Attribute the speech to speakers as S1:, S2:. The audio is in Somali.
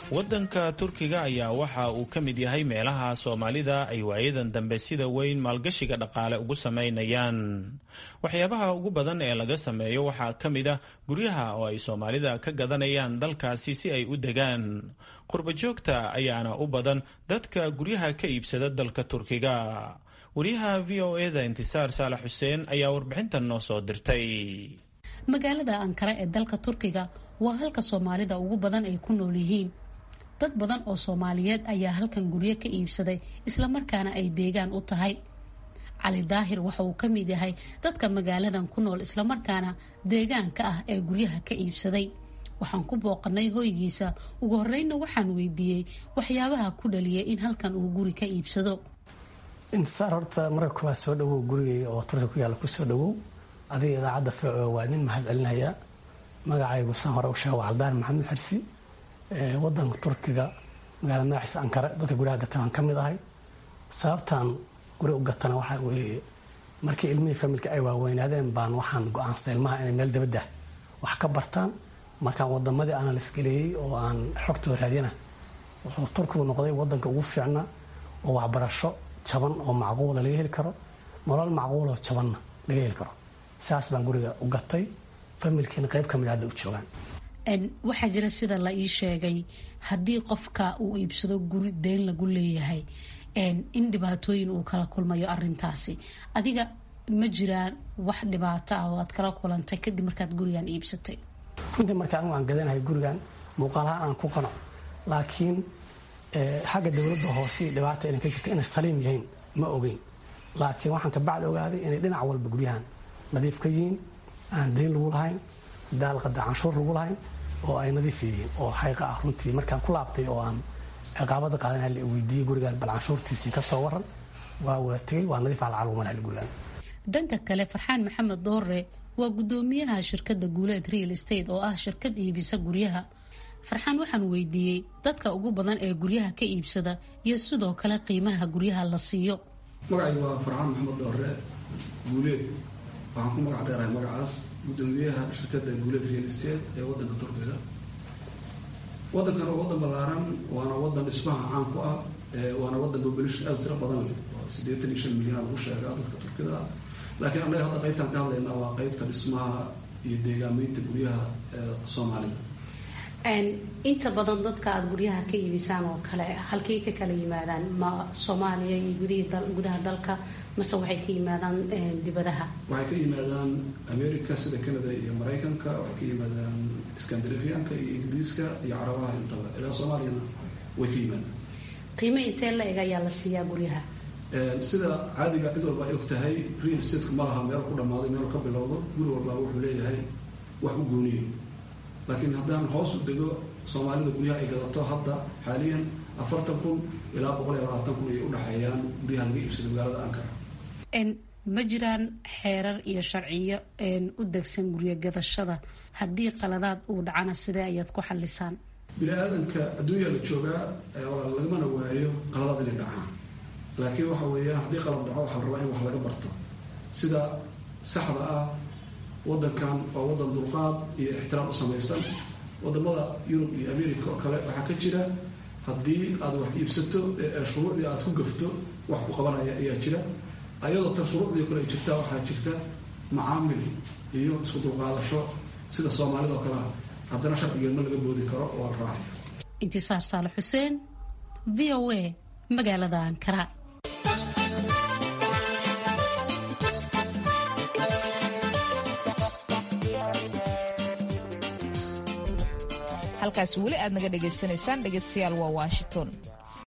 S1: waddanka turkiga ayaa waxa uu ka mid yahay meelaha soomaalida ay waayadan dambe sida weyn maalgashiga dhaqaale ugu sameynayaan waxyaabaha ugu badan ee laga sameeyo waxaa ka mid ah guryaha oo ay soomaalida ka gadanayaan dalkaasi si ay u degaan qurba joogta ayaana u badan dadka guryaha ka iibsada dalka turkiga wariyaha v o eda intisaar saalax xuseen ayaa warbixintan noo soo dirtay
S2: magaalada ankara ee dalka turkiga waa halka soomaalida ugu badan ay ku nool yihiin dad badan oo soomaaliyeed ayaa halkan guryo ka iibsaday islamarkaana ay deegaan u tahay cali daahir waxa uu ka mid yahay dadka magaaladan ku nool islamarkaana deegaanka ah ee guryaha ka iibsaday waxaan ku booqanay hoygiisa ugu horeyna waxaan weydiiyey waxyaabaha ku dhaliyay in halkan uu guri ka iibsado
S3: intisaar horta marka kuwaa soo dhawow gurigay oo turkiga ku yaalla kusoo dhawow adiga idaacadda fco waa idin mahad celinaya magacaygu san hore u sheega waa caldaan maxamed xirsi wadanka turkiga magaalada magaciisa ankara dadka guryaha gatan aan ka mid ahay sababtaan guri u gatana waxaa weeye markii ilmihii familka ay waaweynaadeen baan waxaan go-aansay ilmaha inay meel dabadda wax ka bartaan markaan wadamadii analis geleeyey oo aan xogtooda raadiyana wuxuu turkigu noqday wadanka ugu fiicna oo waxbarasho jaban oo macquula laga heli karo nolol macquuloo jabanna laga heli karo saas baan guriga u gatay familkiina qayb ka mid hadda u joogaan
S2: waxaa jira sida la ii sheegay haddii qofka uu iibsado guri deyn lagu leeyahay in dhibaatooyin uu kala kulmayo arintaasi adiga ma jiraan wax dhibaato ah oo aad kala kulantay kadib markaad gurigan iibsatay
S3: runtii marka anigu aan gadanahay gurigan muuqaalaha aan ku qanac laakiin xagga dowladda hoose dhibaata inay ka jirta inay saliim yihiin ma ogeyn laakiin waxaan kabacdi ogaaday inay dhinac walba guryahan nadiif ka yihiin aan dayn lagu lahayn daalqada canshuur lagu lahayn oo ay nadiif yihiin oo xayqa ah runtii markaan ku laabtay oo aan ciqaabada qaadan la weydiiyey gurigaan bal canshuurtiisii ka soo waran waa wada tegay waa nadiif alcalumanaal gurigaan
S2: dhanka kale farxaan maxamed doore waa guddoomiyaha shirkadda guuleed real estate oo ah shirkad iibisa guryaha farxaan waxaan weydiiyey dadka ugu badan ee guryaha ka iibsada iyo sidoo kale qiimaha guryaha la siiyo
S4: magacaygu waa farxaan maxamed doore guuleed waxaan ku magac dheerahay magacaas guddoomiyaha shirkadda guuleed real estate ee wadanka turkiga wadankan waa wadan ballaaran waana wadan dhismaha caan ku ah waana wadan population aad tiro badan leh oo siddeetan iyo shan milyan lagu sheegaa dadka turkida laakiin annaga hadda qaybtaan ka hadlaynaa waa qaybta dhismaha iyo deegaameynta guryaha ee soomaalida
S2: inta badan dadka aada guryaha ka iibisaan oo kale halkay ka kala yimaadaan ma soomaaliya iyo gudaha dalka mase waxay ka yimaadaan dibadaha
S4: waxay ka yimaadaan america sida canada iyo maraykanka waxay ka yimaadaan scandinavianka iyo ingiriiska iyo carabaha intaba ilaa soomaaliyana way ka yimaadaan
S2: qiimo intee la eg ayaa la siiyaa guryaha
S4: sida caadiga cid walba ay og tahay real estateku ma laha meel ku dhammaaday meel ka bilowdo guri walbaa wuxuu leeyahay wax u gooniye laakiin haddaan hoos u dego soomaalida guryaha ay gadato hadda xaaliyan afartan kun ilaa boqol iyo labaatan kun ay udhexeeyaan guryaha laga iibsada magaalada ankara
S2: ma jiraan xeerar iyo sharciyo u degsan guryo gadashada haddii qaladaad uu dhacana sidee ayaad ku xalisaan
S4: bini aadamka adduunya la joogaa lagamana waayo qaladaad inay dhacaan laakiin waxa weeyaan haddii qalad dhaco waxaa la rabaa in wax laga barto sida saxda ah wadankan waa wadan dulqaad iyo ixtiraam u samaysan wadamada yurub iyo america oo kale waxaa ka jira haddii aad wax iibsato shuruucdii aad ku gafto wax ku qabanaya ayaa jira ayadoo tan shuruucdii kale ay jirtaa waxaa jirta macaamil iyo isku dulqaadasho sida soomaalida oo kale ah haddana sharcigeed ma laga boodi karo oo la raacayo
S2: intisaar saale xuseen v o a magaalada ankara
S5: halkaas weli aad naga dhagaysanaysaan dhegaystayaal waa washington